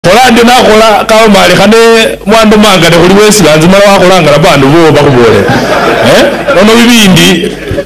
khola ndi nakhola kawa malikhane mwandu mangane khuli wesilanzi mala wakholangala bandu bowo bakhubolera eh nono bibindi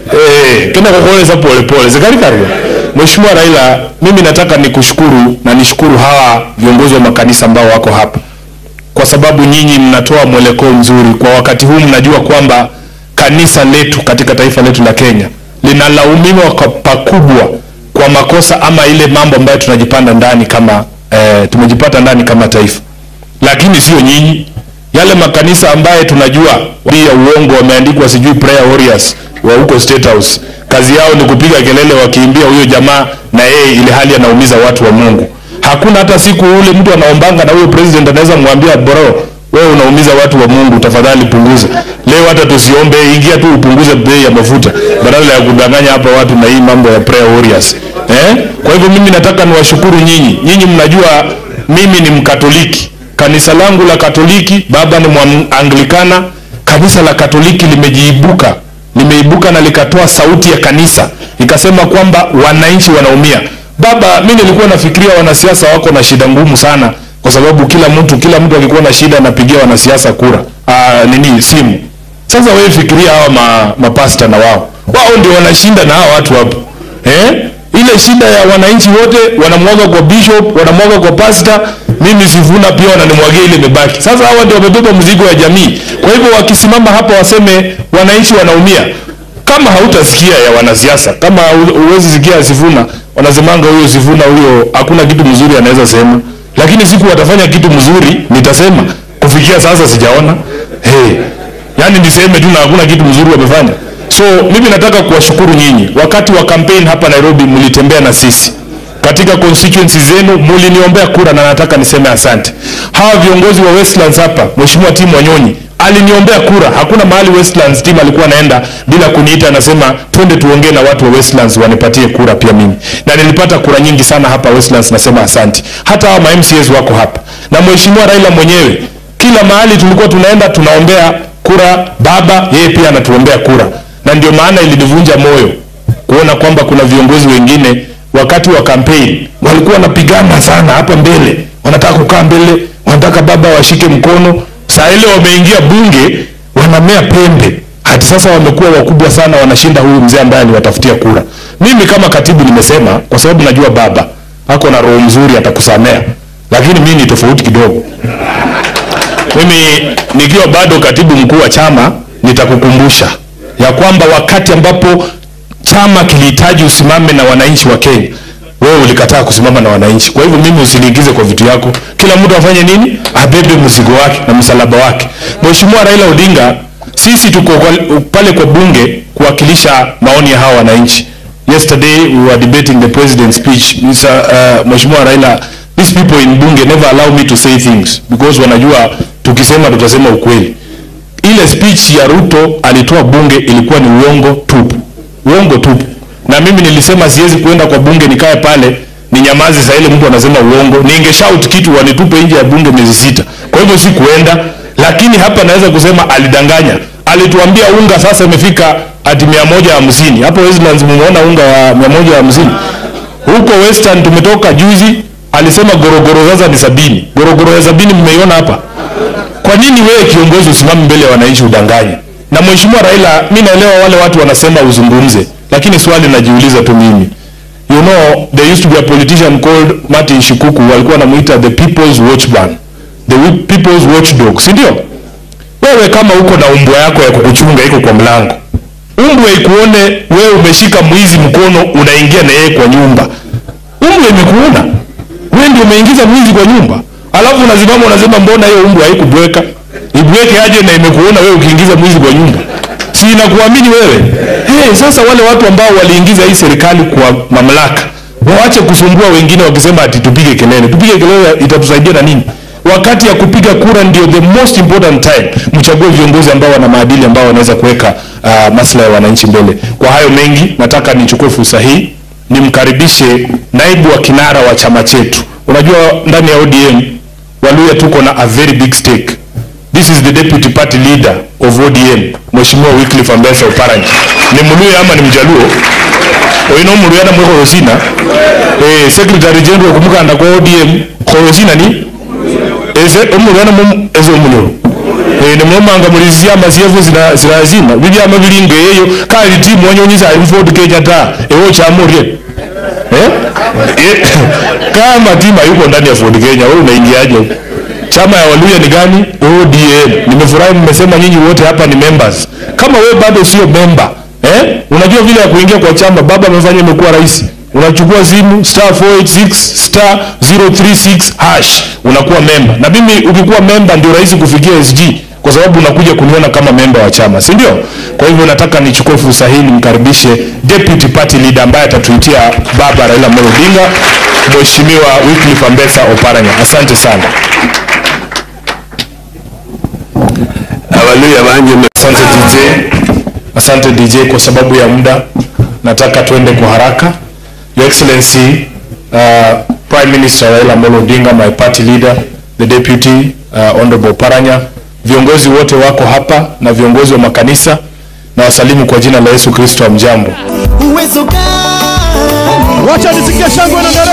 eh kena kukholesa pole pole zikali karyo Mheshimiwa Raila mimi nataka nikushukuru na nishukuru hawa viongozi wa makanisa ambao wako hapa kwa sababu nyinyi mnatoa mwelekeo mzuri kwa wakati huu mnajua kwamba kanisa letu katika taifa letu la Kenya linalaumiwa kwa pakubwa kwa makosa ama ile mambo ambayo tunajipanda ndani kama eh, tumejipata ndani kama taifa, lakini sio nyinyi. Yale makanisa ambaye tunajua ya uongo wameandikwa sijui prayer warriors wa huko State House, kazi yao ni kupiga kelele wakiimbia huyo jamaa na yeye, ile hali anaumiza watu wa Mungu. Hakuna hata siku ule mtu anaombanga na huyo president anaweza mwambia bro, wewe unaumiza watu wa Mungu, tafadhali punguza. Leo hata tusiombe, ingia tu upunguze bei ya mafuta badala ya kudanganya hapa watu na hii mambo ya prayer warriors. Eh? Kwa hivyo mimi nataka niwashukuru nyinyi. Nyinyi mnajua mimi ni Mkatoliki. Kanisa langu la Katoliki, baba ni Mwanglikana. Kanisa la Katoliki limejiibuka, limeibuka na likatoa sauti ya kanisa, ikasema kwamba wananchi wanaumia. Baba, mimi nilikuwa nafikiria wanasiasa wako na shida ngumu sana, kwa sababu kila mtu kila mtu akikuwa na shida anapigia wanasiasa kura aa, nini simu. Sasa wewe fikiria hawa ma, mapasta na wao wao ndio wanashinda na hawa watu hapo eh? Ile shida ya wananchi wote wanamwaga kwa bishop, wanamwaga kwa pasta, mimi Sifuna pia wananimwagia ile imebaki. Sasa hawa ndio wamebeba mzigo ya jamii. Kwa hivyo wakisimama hapa waseme wananchi wanaumia, kama hautasikia ya wanasiasa, kama huwezi sikia Sifuna, wanasemanga huyo Sifuna huyo hakuna kitu mzuri anaweza sema, lakini siku watafanya kitu mzuri nitasema. Kufikia sasa sijaona hey, yani niseme tu na hakuna kitu mzuri wamefanya. So mimi nataka kuwashukuru nyinyi. Wakati wa campaign hapa Nairobi mlitembea na sisi katika constituency zenu, mliniombea kura na nataka niseme asante. Hawa viongozi wa Westlands hapa, Mheshimiwa Tim Wanyonyi aliniombea kura. Hakuna mahali Westlands team alikuwa anaenda bila kuniita, anasema twende tuongee na watu wa Westlands wanipatie kura pia mimi, na nilipata kura nyingi sana hapa Westlands. Nasema asante. Hata hawa ma MCAs wako hapa na Mheshimiwa Raila mwenyewe, kila mahali tulikuwa tunaenda tunaombea kura baba, yeye pia anatuombea kura na ndio maana ilinivunja moyo kuona kwamba kuna viongozi wengine wakati wa campaign walikuwa wanapigana sana hapa mbele, wanataka kukaa mbele, wanataka baba washike mkono. Saa ile wameingia bunge, wanamea pembe, hadi sasa wamekuwa wakubwa sana, wanashinda huyu mzee ambaye aliwatafutia kura. Mimi kama katibu nimesema, kwa sababu najua baba ako na roho mzuri, atakusamea, lakini mimi ni tofauti kidogo. Mimi nikiwa bado katibu mkuu wa chama, nitakukumbusha ya kwamba wakati ambapo chama kilihitaji usimame na wananchi wa Kenya, wewe ulikataa kusimama na wananchi. Kwa hivyo mimi usiniingize kwa vitu yako. Kila mtu afanye nini? Abebe mzigo wake na msalaba wake. Mheshimiwa Raila Odinga, sisi tuko kwa, pale kwa bunge kuwakilisha maoni ya hawa wananchi. Yesterday we were debating the president's speech. Mr. Uh, Mheshimiwa Raila, these people in bunge never allow me to say things because wanajua tukisema tutasema ukweli ile speech ya Ruto alitoa bunge ilikuwa ni uongo tupu, uongo tupu. Na mimi nilisema siwezi kuenda kwa bunge nikae pale ni nyamazi. Saa ile mtu anasema uongo, ninge shout kitu wanitupe nje ya bunge miezi sita. Kwa hivyo si kuenda, lakini hapa naweza kusema alidanganya. Alituambia unga sasa imefika hadi mia moja hamsini. Hapo Westlands mumeona unga wa mia moja hamsini. Huko Western tumetoka juzi, alisema gorogoro sasa ni sabini. Gorogoro ya sabini mmeiona hapa? Kwa nini wewe kiongozi usimame mbele ya wananchi udanganye? Na Mheshimiwa Raila, mimi naelewa wale watu wanasema uzungumze, lakini swali najiuliza tu mimi. You know, there used to be a politician called Martin Shikuku, walikuwa wanamuita the people's watchman, the people's watchdog, si ndio? Wewe kama uko na umbwa yako ya kukuchunga iko kwa mlango, umbwa ikuone wewe umeshika mwizi mkono, unaingia na yeye kwa nyumba, umbwa imekuona wewe ndio umeingiza mwizi kwa nyumba alafu unasimama unasema mbona hiyo umbwa haikubweka? Ibweke aje na imekuona wewe ukiingiza mwizi kwa nyumba, si inakuamini wewe? Hey, sasa wale watu ambao waliingiza hii serikali kwa mamlaka waache kusumbua wengine wakisema ati tupige kelele. Tupige kelele itatusaidia na nini? Wakati ya kupiga kura ndio the most important time. Mchague viongozi ambao wana maadili, ambao wanaweza kuweka uh, maslahi ya wananchi mbele. Kwa hayo mengi, nataka nichukue fursa hii nimkaribishe naibu wa kinara wa chama chetu. Unajua ndani ya ODM Waluya tuko na a very big stake. This is the deputy party leader of ODM, Mheshimiwa Wycliffe Ambassador Oparanya. Ni Mluya ama ni Mjaluo? Oino Mluya na mwe Horosina. Eh, Secretary General kumukanda kwa ODM Horosina ni ese omulwana mu eze omuliro Eh, nemulomanga muli zyama zyevu zira- zirazima bibyama bilinga eyo kali timu wanyonyiza ali muford kenya ta ewo chamurye eh? Eh, kama timu hayuko ndani ya ford kenya wewe unaingiaje huko? chama ya waluya ni gani odm nimefurahi mmesema nyinyi wote hapa ni members kama wewe bado sio member eh? unajua vile ya kuingia kwa chama baba amefanya imekuwa rahisi unachukua simu star 486 star 036 hash unakuwa memba na mimi ukikuwa memba ndio rahisi kufikia sg kwa sababu unakuja kuniona kama memba wa chama si ndio kwa hivyo nataka nichukue fursa hii nimkaribishe deputy party leader ambaye atatuitia baba raila amolo odinga mheshimiwa wycliffe ambesa oparanya asante sana abaluya banje asante dj asante dj kwa sababu ya muda nataka tuende kwa haraka your excellency uh, prime minister raila amolo odinga my party leader the deputy uh, honorable paranya viongozi wote wako hapa na viongozi wa makanisa na wasalimu kwa jina la yesu kristo wa mjambo uwezo gani Wacha nisikie shangwe na